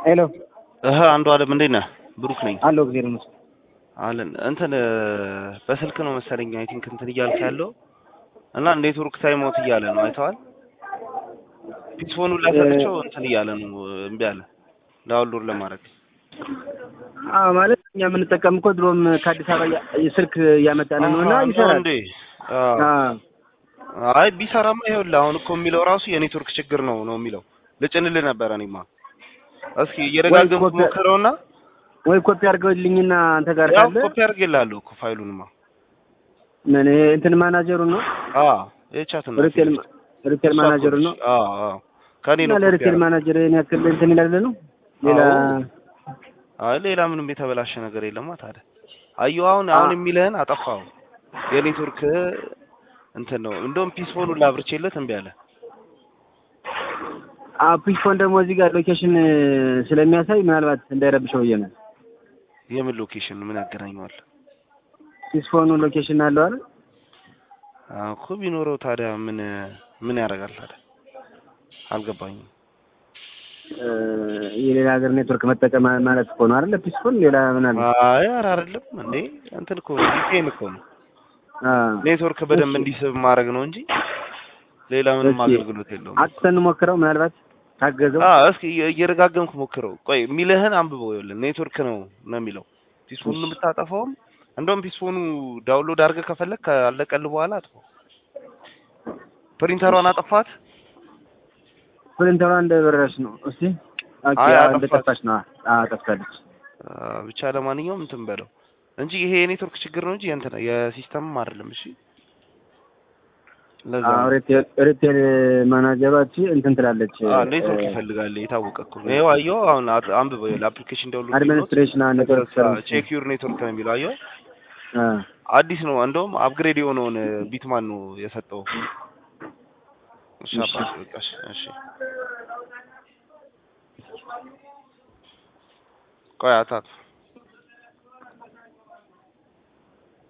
ሄሎ እህ አንዱ አለም እንዴት ነህ? ብሩክ ነኝ አለው ጊዜ ነው አለን እንትን በስልክ ነው መሰለኝ አይ ቲንክ እንትን እያልክ ያለው እና ኔትወርክ ታይም አውት እያለ ነው አይተዋል። ፒስፎኑን ላሰጥቸው እንትን እያለ ነው እምቢ አለ ዳውንሎድ ለማድረግ አዎ ማለት እኛ የምንጠቀም እኮ ድሮም ከአዲስ አበባ ያ- ስልክ እያመጣን ነው እና አሃ፣ ይሰራል። እንዴ አዎ። አዎ አይ ቢሰራማ ይኸውልህ አሁን እኮ የሚለው ራሱ የኔትወርክ ችግር ነው ነው የሚለው ልጭንልህ ነበረ እኔማ እስኪ እየደጋገምኩ ኮፒ- ሞክረውና ወይ ኮፒ አድርገውልኝና አንተ ጋር ያው ካለ ኮፒ አድርጌልሃለሁ እኮ ፋይሉንማ ምን ይሄ እንትን ማናጀሩን ነው አዎ የቻት ነው ሪቴል ሪቴል ማናጀሩን ነው አዎ አዎ ከኔ እና ነው ኮፒ ለሪቴል ያደረኩት። ማናጀር ይሄን ያክል እንትን ይላል ነው ሌላ አዎ። አይ ሌላ ምንም የተበላሸ ነገር የለማ ታዲያ አየሁ አሁን አሁን አ- የሚልህን አጠፋው የኔትወርክ እንትን ነው እንደውም ፒስፎኑን ላብርቼለት እምቢ አለ ፒስፎን ደግሞ እዚህ ጋር ሎኬሽን ስለሚያሳይ ምናልባት እንዳይረብሸው ብዬ ነው። የምን ሎኬሽን ምን ያገናኘዋል ፒስፎኑ ሎኬሽን አለው አይደል? አዎ እኮ ቢኖረው ታዲያ ምን ምን ያደርጋል ታዲያ አልገባኝም እ፣ የሌላ ሀገር ኔትወርክ መጠቀም ማለት እኮ ነው አይደል? ፒስፎን ሌላ ምን አለ? አይ ኧረ አይደለም እንዴ እንትን እኮ ነው ቪፒኤን እኮ ነው አ ኔትወርክ በደንብ እሺ። እንዲስብ ማድረግ ነው እንጂ ሌላ ምንም እሺ። አገልግሎት የለውም አጥተን ሞክረው ምናልባት ታገዘው። አ እስኪ እየ- እየደጋገምኩ ሞክረው። ቆይ የሚልህን አንብበው። ይኸውልህ ኔትወርክ ነው ነው የሚለው ፒስፎኑን የምታጠፋውም እንደውም ፒስፎኑ ዳውንሎድ አድርገህ ከፈለግ ካለቀልህ በኋላ አጥፋው። ፕሪንተሯን አጠፋት። ፕሪንተሯ እንደበረረች ነው። እስቲ ኦኬ፣ አይ፣ አዎ፣ አጠፋች። እንደጠፋች ነው። አዎ ጠፍታለች። አ፣ ብቻ ለማንኛውም እንትን በለው እንጂ ይሄ የኔትወርክ ችግር ነው እንጂ የእንትን የሲስተምም አይደለም። እሺ ለዛ አዎ ነው። ሪቴል ሪቴል ማናጀሯ እቺ እንትን ትላለች። አ ኔትወርክ ይፈልጋል የታወቀ እኮ ነው። ይኸው አየኸው አሁን አ- አንብበው ይኸውልህ አፕሊኬሽን ዳውንሎድ አድሚኒስትሬሽን ኔትወርክ ሰርቪስ ቼክ ዩር ኔትወርክ ነው የሚለው አየኸው አ አዲስ ነው። እንደውም አፕግሬድ የሆነውን ቢትማን ነው የሰጠው። እሺ እሺ። አባቴ በቃ እሺ፣ እሺ። ቆይ አታት